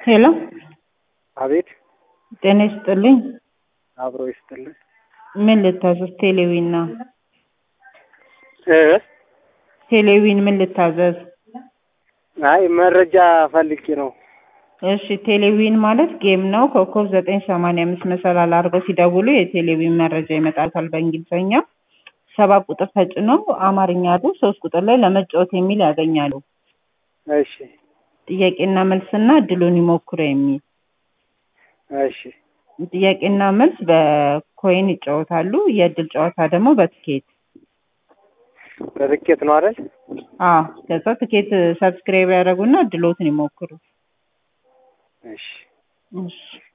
ሄሎ አቤት ጤና ይስጥልኝ። አብሮ ይስጥልን። ምን ልታዘዝ? ቴሌዊን ነው። እ ቴሌዊን ምን ልታዘዝ? አይ መረጃ ፈልጌ ነው። እሺ ቴሌዊን ማለት ጌም ነው። ኮከብ ዘጠኝ ሰማንያ አምስት መሰላል አድርገው ሲደውሉ የቴሌዊን መረጃ ይመጣል በእንግሊዝኛ። ሰባት ቁጥር ተጭነው አማርኛ አሉ። ሶስት ቁጥር ላይ ለመጫወት የሚል ያገኛሉ። እሺ ጥያቄና መልስና እድሉን ይሞክሩ የሚል እሺ ጥያቄና መልስ በኮይን ይጫወታሉ። የእድል ጨዋታ ደግሞ በትኬት በትኬት ነው አይደል? አዎ። ከዛ ትኬት ሰብስክራይብ ያደረጉና እድሎትን ይሞክሩ። እሺ እሺ